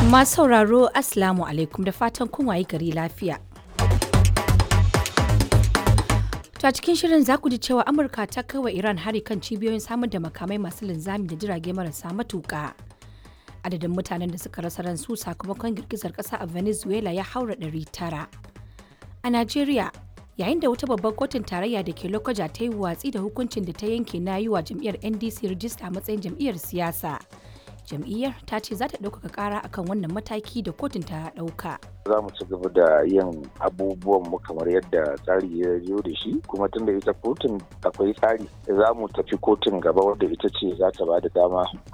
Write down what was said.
Masu sauraro Assalamu alaikum da fatan kun wayi gari lafiya. To a cikin shirin za ku ji cewa Amurka ta kai wa Iran hari kan cibiyoyin samar da makamai masu linzami da jirage marasa matuƙa. Adadin mutanen da suka rasa ransu sakamakon girgizar ƙasa a Venezuela ya haura ɗari tara. A Najeriya, yayin da wata babbar kotun tarayya da ke Lokoja ta yi watsi da hukuncin da ta yanke na yi wa jam'iyyar NDC rijista a matsayin jam'iyyar siyasa. Jam'iyyar ta ce za ta ɗaukaka ƙara akan wannan mataki da kotun ta ɗauka. za mu ci gaba da yin abubuwan mu kamar yadda tsari ya zo da shi kuma tun da ita kotun akwai tsari za mu tafi kotun gaba wadda ita ce za ta ba da dama